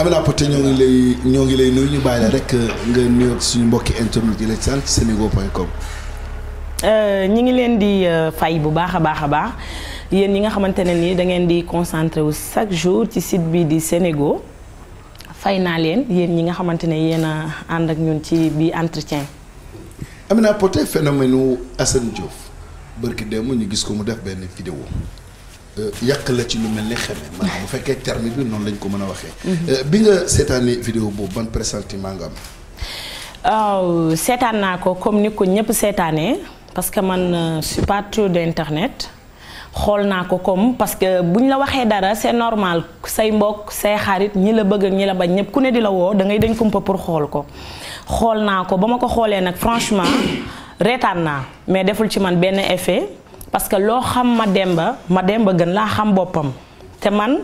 Amina Poté ñoo ngi lay ñoo ngi lay nuyu ñu bàyyi la rek nga nuyoog suñu mbokki internet yi la ci sant senego.com. ñi ngi leen di fay bu baax a baax a baax yéen ñi nga xamante ne nii da ngeen di concentré wu chaque jour ci site bi di Sénégo fay naa leen yéen ñi nga xamante ne yéen a ànd ak ñun ci bi entretien. Amina Poté phénomène u Assane Diouf bërki démb ñu gis ko mu def benn vidéo yàq la ci lu mel ni xeme maanaam bu fekkee terme bi noonu lañ ko mën a waxee. bi nga seetaanee vidéo boobu ban pressentiment nga am. waaw seetaan naa ko comme ni ko ñëpp seetaanee parce que man je suis pas trop d'internet xool naa ko comme parce que buñ la waxee dara c'est normal say mbokk say xarit ñi la bëgg ñi la bañ ñëpp ku ne di la woo da ngay dañ kumpa pour xool ko. xool naa ko ba ma ko xoolee nag franchement reetaan naa mais deful ci man benn effet parce que loo xam ma demba ma demba gën laa xam boppam te man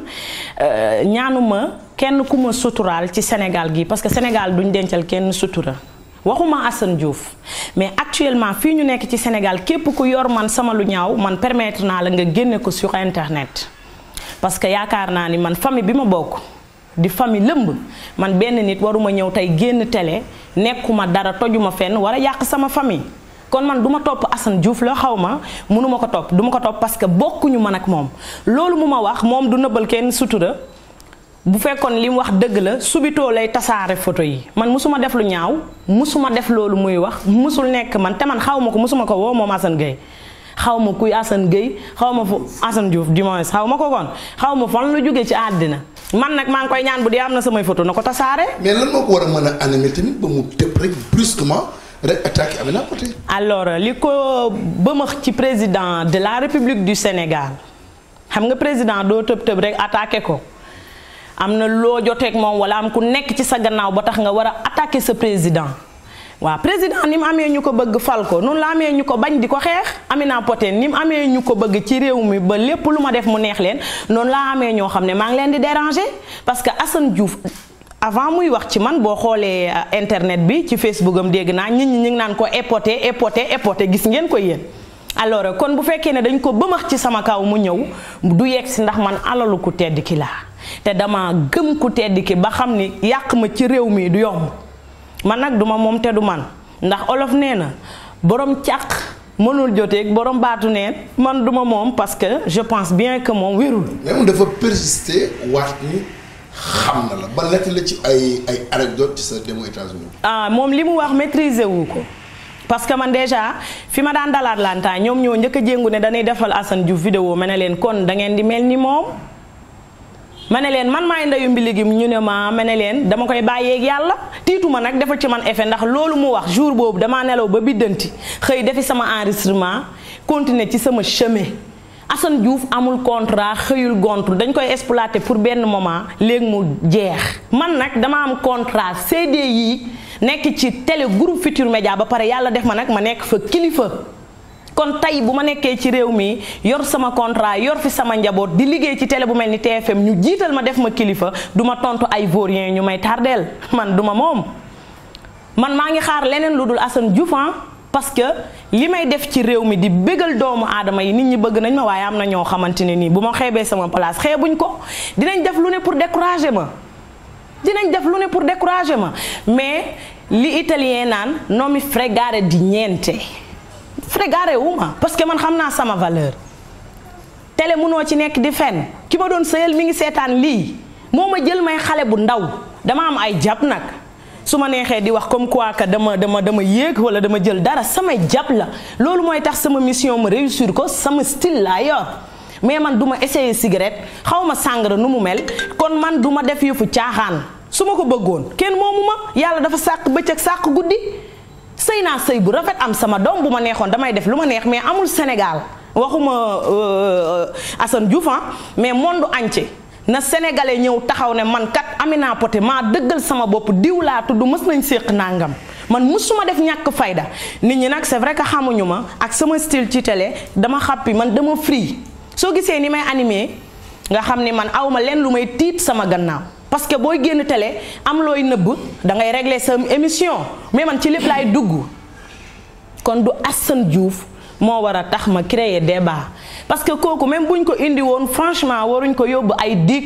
ñaanuma kenn ku ma suturaal ci Sénégal gi parce que Sénégal duñ dencal kenn sutura waxuma Assane Diouf mais actuellement fii ñu nekk ci Sénégal képp ku yor man sama lu ñaaw man permettre naa la nga génne ko sur internet parce que yaakaar naa ni man famille bi ma bokk di famille lëmb man benn nit waruma ñëw tey génn télé nekkuma dara tojuma fenn war a yàq sama famille kon man du ma topp Assane Diouf la xaw ma mënuma ko topp du ma ko topp parce que bokkuñu man ak moom loolu mu ma wax moom du nëbbal kenn sutura bu fekkoon li mu wax dëgg la subitoo lay tasaare photo yi man musuma def lu ñaaw musuma def loolu muy wax musul nekk man te man xaw ma ko musuma ko woo moom Assane Gueye xaw ma kuy Assane Gueye xaw ma fu Assane Diouf du moins xaw ma ko kon xaw ma fan la jógee ci àddina man nag maa ngi koy ñaan bu dee am na samay photo na ko tasaare. mais lan moo ko war a mën a animé tamit ba mu tëb rek brusquement rek attaqué Amina Poté. alors li ko bëmax ci président de la République du Sénégal xam nga président doo tëb tëb rek attaqué ko am na loo joteeg moom wala am ku nekk ci sa gannaaw ba tax nga war a attaqué sa président. waaw président ni mu amee ñu ko bëgg fal ko noonu la amee ñu ko bañ di ko xeex Amina Poté ni mu amee ñu ko bëgg ci réew mi ba lépp lu ma def mu neex leen noonu laa amee ñoo xam ne maa ngi leen di déranger parce que Assane Diouf avant muy wax ci man boo xoolee internet bi ci Facebook am dégg naa nit ñi ñu ngi naan ko époté époté époté gis ngeen ko yéen. alors kon bu fekkee ne dañ ko bëmax ci sama kaw mu ñëw du yegg si ndax man alalu ku tedd ki laa te dama gëm ku tedd ki ba xam ni yàq ma ci réew mi du yomb. man nag duma moom te du man ndax olof nee na borom càq mënul joteeg borom baatu neen man duma moom parce que je pense bien que moom wérul. mais moom dafa persister waat ni xam na la ba nekk la ci ay ay anecdote ci sa demo États-Unis ah moom li mu wax maîtriser wu ko parce que man déjà fi ma daan dalaat lantaa ñoom ñoo njëkk a jéngu ne dañuy defal Assane Diouf vidéo ma ne leen kon da ngeen di mel ni moom. ma ne leen man maay ndeyu mbili gi ñu ne ma ma ne leen dama koy bàyyeeg yàlla tiituma nag defal ci man effet ndax loolu mu wax jour boobu damaa nelaw ba biddanti xëy defi sama enregistrement continuer ci sama chemin Assane Diouf amul contrat xëyul gontul dañ koy exploiter pour benn moment léegi mu jeex man nag dama am contrat CDI nekk ci télé groupe Futur Média ba pare yàlla def ma nag ma nekk fa kilifa kon tey bu ma nekkee ci réew mi yor sama contrat yor fi sama njaboot di liggéey ci télé bu mel ni TFM ñu jiital ma def ma kilifa du ma tontu ay vaurien ñu may tardeel man du ma moom man maa ngi xaar leneen lu dul Assane Diouf parce que li may def ci réew mi di bégal doomu aadama yi nit ñi bëgg nañ ma waaye am na ñoo xamante ne nii bu ma xeebee sama place xeebuñ ko dinañ def lu ne pour décourager ma dinañ def lu ne pour décourager ma mais li italien naan non mi fregare di niente fregare wu ma parce que man xam naa sama valeur télé munoo ci nekk di fen ki ma doon sëyal mi ngi seetaan lii moo ma jël may xale bu ndaw dama am ay jàpp nag su ma neexee di wax comme quoi que dama dama dama yéeg wala dama jël dara samay jàpp la loolu mooy tax sama mission ma réussir ko sama style laa yor mais man du ma essayer cigarette xaw ma sàngara nu mu mel kon man du ma def yëfu caaxaan su ma ko bëggoon kenn moomu ma yàlla dafa sàq bëccëg sàq guddi sëy naa sëy bu rafet am sama doom bu ma neexoon damay def lu ma neex mais amul Sénégal waxuma Assane Diouf mais monde entier na sénégalais ñëw taxaw ne man kat Amina Poté maa dëggal sama bopp diw laa tudd mës nañ séq nangam man musuma def ñàkk fayda nit ñi nag c'est vrai que xamuñu ma ak sama style ci télé dama xàppi man dama free soo gisee ni may animé nga xam ni man awma leen lu may tiit sama gannaaw parce que booy génn télé am looy nëbb da ngay régler sa émission mais man ci lépp laay dugg kon du Assane Diouf moo war a tax ma créer débat parce que kooku même buñ ko indi woon franchement waruñ ko yóbbu ay dikk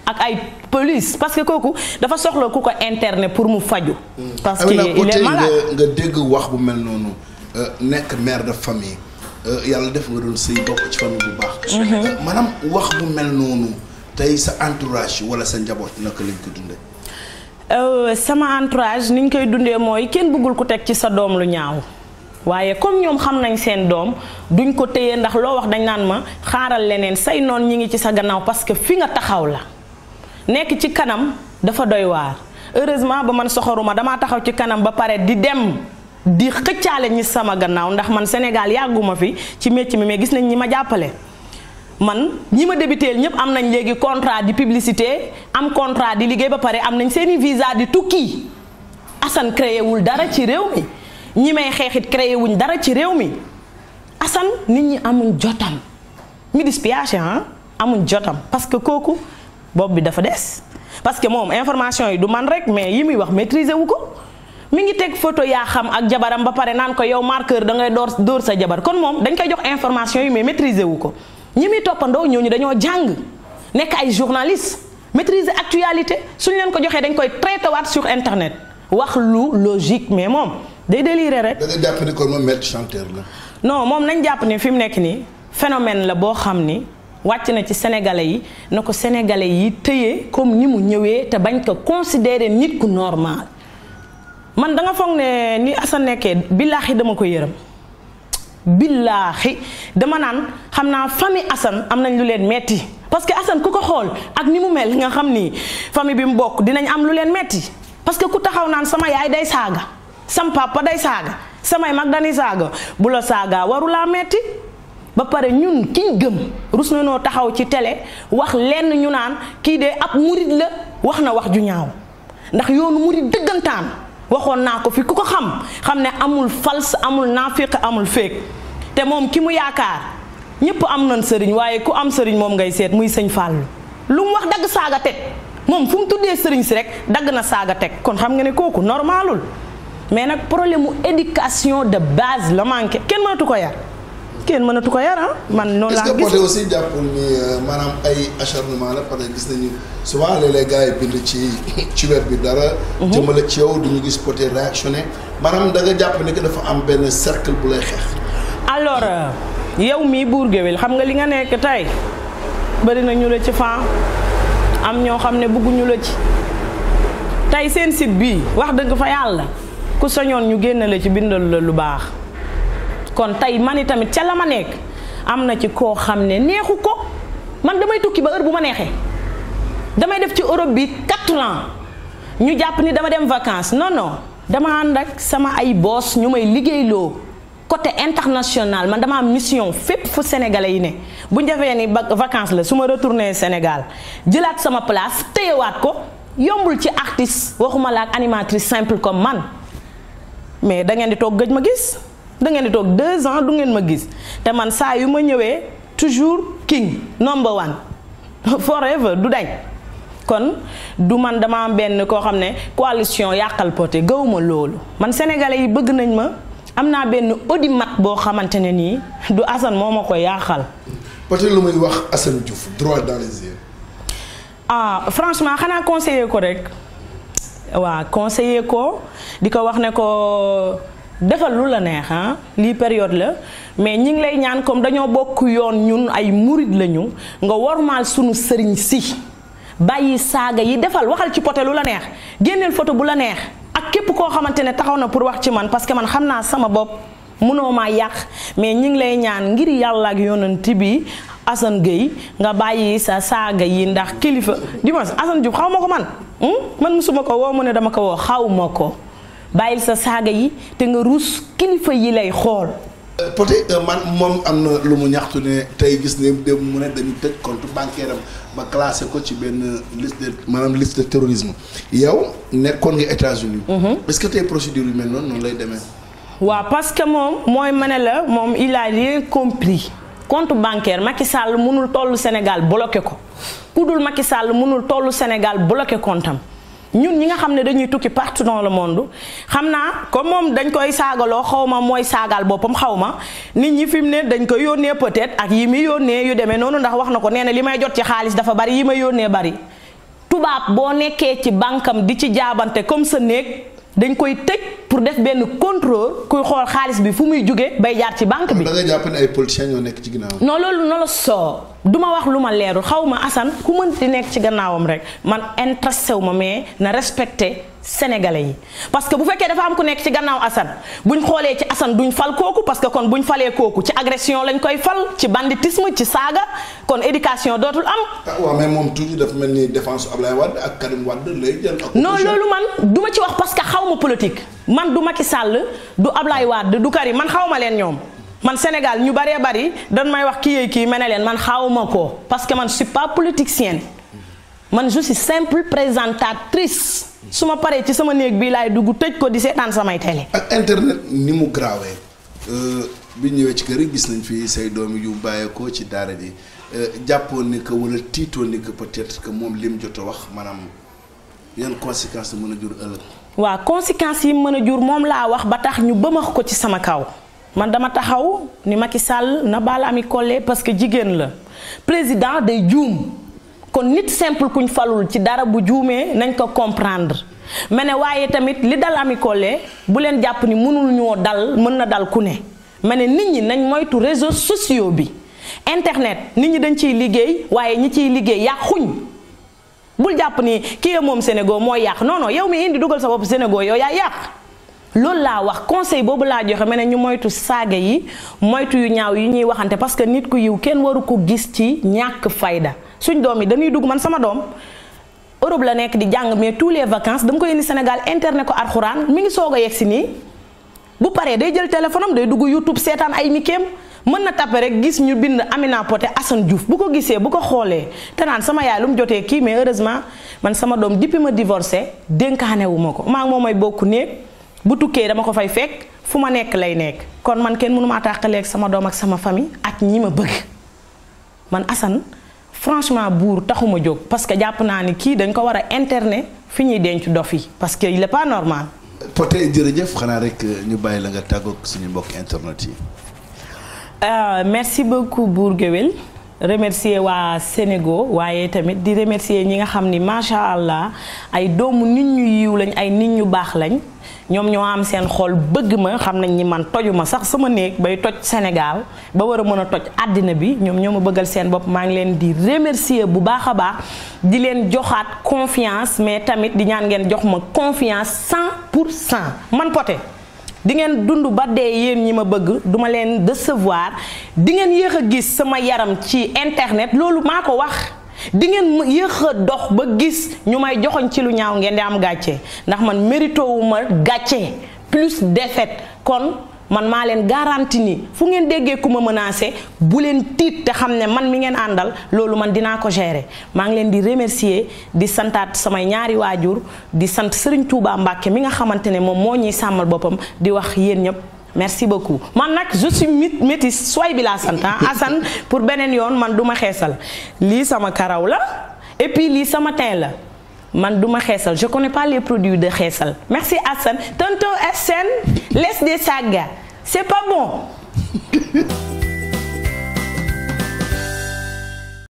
ak ay police parce que kooku dafa soxla ku ko interner pour mu faju parce que Amina il Poté est nga malade nga dégg wax bu mel noonu euh, nekk mère de famille euh, yàlla def nga doon sëy bokk ci famille bu baax. Euh, maanaam wax bu mel noonu tey sa entourage wala sa njaboot naka lañ ko dundee. Euh, sama entourage ni ñu koy dundee mooy kenn bëggul ku teg ci sa doom lu ñaaw waaye comme ñoom xam nañ seen doom duñ ko téye ndax loo wax dañ naan ma xaaral leneen say noon ñi ngi ci sa gannaaw parce que fi nga taxaw la nekk ci kanam dafa doy waar heureusement ba man soxoruma damaa taxaw ci kanam ba pare di dem di xëccaale ñi sama gannaaw ndax man Sénégal yàgguma fi ci métier mi mais gis nañ ñi ma jàppale man ñi ma débuteel ñëpp am nañ léegi contrat di publicité am contrat di liggéey ba pare am nañ seeni visa di tukki Assane créé wul dara ci réew mi ñi may xeexit créé wuñ dara ci réew mi Assane nit ñi amuñ jotam mi dispiation ah amuñ jotam parce que kooku bopp bi dafa des parce que moom information yi du man rek mais yi muy wax maîtriser wu ko mi ngi teg photo yaa xam ak jabaram ba pare naan ko yow marqueur da ngay door dóor sa jabar kon moom dañ koy jox information yi mais maîtriser wu ko ñi muy toppandoo ñooñu dañoo jàng nekk ay journaliste maîtriser actualité suñ leen ko joxee dañ koy traité waat sur internet wax lu logique mais moom day déliré rek. da nga jàpp ni kon moom maître chanteur la. non moom nañ jàpp ni fi mu nekk nii phénomène la boo xam ni wàcc na ci sénégalais yi na ko sénégalais yi tëye comme ni mu ñëwee te bañ ko considérer nit ku normal man da nga foog ne ni Assane nekkee billaahi dama ko yërëm billaahi dama naan xam naa famille Assane am nañ lu leen metti parce que Assane ku ko xool ak ni mu mel nga xam ni famille bi mu bokk dinañ am lu leen metti parce que ku taxaw naan sama yaay day saaga sam papa day saaga samay mag dañuy saaga bu la saaga warulaa metti ba pare ñun kiñ gëm rus na noo taxaw ci télé wax lenn ñu naan kii de ab murit la wax na wax ju ñaaw ndax yoonu murit dëggantaan waxoon naa ko fi ku ko xam xam ne amul fals amul naafiq amul féeg te moom ki mu yaakaar ñépp am nañ sëriñ waaye ku am sëriñ moom ngay seet muy sëñ Fàllu lu mu wax dagg saaga teg moom fu mu tuddee sëriñ si rek dagg na saaga teg kon xam nga ne kooku normalul mais nag problème mu éducation de base la manqué kenn mënatu ko yar kenn mënatu ko yar ah man noonu est-ce laa que Poté gis aussi jàppul ni euh, maanaam ay acharnement la parce que gis nañu souvent léeg-léeg gars yi bind ci ci web bi dara. jëmale ci yow duñu gis Poté réactionné maanaam da nga jàpp ni que dafa am benn cercle bu lay xeex. alors euh, yow mii buur géwél xam nga li nga nekk tey bëri na ñu la ci fan am ñoo xam ne bëgguñu la ci tey seen site bii wax dëgg fa yàlla ku soñoon ñu génn la ci bindal la lu baax kon tey man tamit ca la ma nekk am na ci koo xam ne neexu ko man damay tukki ba heure bu ma neexee damay def ci Europe bi 4 ans ñu jàpp ni dama dem vacances non non dama ànd ak sama ay boss ñu may liggéeyloo côté international man dama am mission fépp fu sénégalais yi ne bu ñu defee ni ba- vacances la su ma retourné Sénégal jëlaat sama place téyewaat ko yombul ci artiste waxuma la ak animatrice simple comme man mais da ngeen di toog gëj ma gis da ngeen di toog deux ans du ngeen ma gis te man saa yu ma ñëwee toujours king number one forever du dañ kon du man dama am benn koo xam ne coalition yàqal Poté gawuma loolu man sénégalais yi bëgg nañ ma am naa benn audimat boo xamante ne nii du Assane moo ma ko yàqal Poté lu muy wax Assane Diouf droit dans les yeux. ah franchement xanaa conseiller ko rek waa conseiller ko di ko wax ne ko defal lu la neex ah lii période la mais ñi ngi lay ñaan comme dañoo bokk yoon ñun ay murid lañu nga wormaal sunu sëriñ si bàyyi saaga yi defal waxal ci Poté lu la neex génneel photo bu la neex ak képp koo xamante ne taxaw na pour wax ci man parce que man xam naa sama bopp mënoo maa yàq mais ñi ngi lay ñaan ngir yàlla ak yonent bi Assane Gueye nga bàyyi sa saaga yi ndax kilifa dimanche Assane Diouf xaw ma ko man hmm? man musuma ko woo mu ne dama ko woo xaw ma ko bàyyil sa saaga yi te nga ruus kilifa yi lay xool Euh, Poté euh, man moom am na lu mu ñaxtu ne tey gis ne dem mu ne dañu tëj compte bancaire am ba classé ko ci benn liste de maanaam liste de terrorisme yow nekkoon nga États-Unis est-ce que tey procédure yu mel noonu noonu lay demee. waaw parce que moom mooy ma ne la moom il a rien compris compte bancaire Macky Sall mënul tollu Sénégal bloqué ko ku dul Macky Sall mënul tollu Sénégal bloqué comptam ñun ñi nga xam ne dañuy tukki partout dans le monde xam naa comme moom dañ koy saagaloo xaw ma mooy saagaal boppam xaw ma nit ñi fi mu ne dañ koy yónnee peut-être ak yi muy yónnee yu demee noonu ndax wax na ko nee na li may jot ci xaalis dafa bari yi may yónnee bari tubaab boo nekkee ci bànkam di ci jaabante comme sa néeg dañ koy tëj pour def benn contrôle kuy xool xaalis bi fu muy jóge bay jaar ci banque bi da nga jàpp ne ay politiciens ñoo nekk ci ginnaaw. non loolu no la soo du ma wax lu ma leerul xaw ma Assane ku mën di nekk ci gannaawam rek man intéressé wu ma mais na respecté sénégalais yi parce que bu fekkee dafa am ku nekk ci gannaaw Assane buñ xoolee ci Assane duñ fal kooku parce que kon buñ falee kooku ci agression lañ koy fal ci banditisme ci saaga kon éducation dootul am. ah waaw mais moom toujours dafa mel ni défense Ablaye Wade ak Karim Wade lay jël. ak non opposition. loolu man du ma ci wax parce que xaw ma politique man du Macky Sall du Ablaye Wade du Karim man xaw ma leen ñoom man Sénégal ñu bëree bëri dañ may wax kii yee kii mel ne leen man xaw ma ko parce que man je suis pas politicienne man je suis simple présentatrice su ma paree ci sama néeg bii laay dugg tëj ko di seetaan samay télé. ak internet ni mu graawee bi ñëwee ci kër yi gis nañ fi say doom yu bàyyeekoo ci daara ji jàppoon ni que wala tiitoon ni que peut-être que moom lim jot a wax maanaam yan conséquences la mën a jur ëllëg. waaw conséquences yi mën a jur moom laa wax ba tax ñu bëmax ko ci sama kaw man dama taxaw ni Macky Sall na baal Ami Collé parce que jigéen la président day juum kon nit simple kuñ falul ci dara bu juumee nañ ko comprendre mais ne waaye tamit li dal Ami Collé bu leen jàpp ni mënul ñoo dal mën na dal ku ne mais ne nit ñi nañ moytu réseaux sociaux bi internet nit ñi dañ ciy liggéey waaye ñi ciy liggéey yàquñ bul jàpp ni kii ya moom Sénégal mooy yàq non non yow mi indi dugal sa bopp Sénégal yow yaa yàq loolu laa wax conseil boobu laa joxe ma ne ñu moytu saaga yi moytu yu ñaaw yi ñuy waxante parce que nit ku yiw kenn waru ko gis ci ñàkk fayda suñ doom yi dañuy dugg man sama doom Europe la nekk di jàng mais tous les vacances dama koy indi Sénégal internet ko alxuraan mi ngi soog a yegg si nii bu paree day jël téléphone am day dugg YouTube seetaan ay mikeem mën na tappe rek gis ñu bind Amina Poté Assane Diouf bu ko gisee bu ko xoolee te naan sama yaay lu mu jotee kii mais heureusement man sama doom depuis ma divorcé dénkaane wu ma ko maa ngi moom may bokk néeg bu tukkee dama ko fay fekk fu ma nekk lay nekk kon man kenn mënu maa tàqaleeg sama doom ak sama famille ak ñi ma bëgg man Assane franchement buur taxuma jóg parce que jàpp naa ni kii dañ ko war a internet fi ñuy denc dof yi parce que il est pas normal. Poté jërëjëf xanaa rek ñu bàyyi la nga tàggoog suñu mbokk internet yi. Euh, merci beaucoup Bour Gueweul remercier waa Sénégal waaye tamit di remercier ñi nga xam ni macha allah ay doomu nit ñu yiw lañ ay nit ñu baax lañ ñoom ñoo am seen xol bëgg ma xam nañ ni man tojuma sax sama néeg bay toj Sénégal ba war a mën a toj àddina bi ñoom ñoo ma bëggal seen bopp maa ngi leen di remercier bu baax a baax di leen joxaat confiance mais tamit di ñaan ngeen jox ma confiance 100 pour cent man Poté di ngeen dund ba dee yéen ñi ma bëgg duma leen décevoir di ngeen yéex a gis sama yaram ci internet loolu maa ko wax di ngeen yéex a dox ba gis ñu may joxoñ ci lu ñaaw ngeen di am gàcce ndax man mérito wu ma gàcce plus défaite kon man maa leen garanti ni fu ngeen déggee ku ma menacé bu leen tiit te xam ne man mi ngeen àndal loolu man dinaa ko gérer maa ngi leen di remercier di santaat samay ñaari waajur di sant Serigne Touba Mbacke mi nga xamante ne moom moo ñuy sàmmal boppam di wax yéen ñëpp merci beaucoup man nag je suis métis soy bi laa sant Assane pour beneen yoon man du ma xeesal lii sama karaw la et puis lii sama teint la man du ma xeesal je connais pas les produits de xeesal merci Assane tonton Assane laisse des sagas c'est pas bon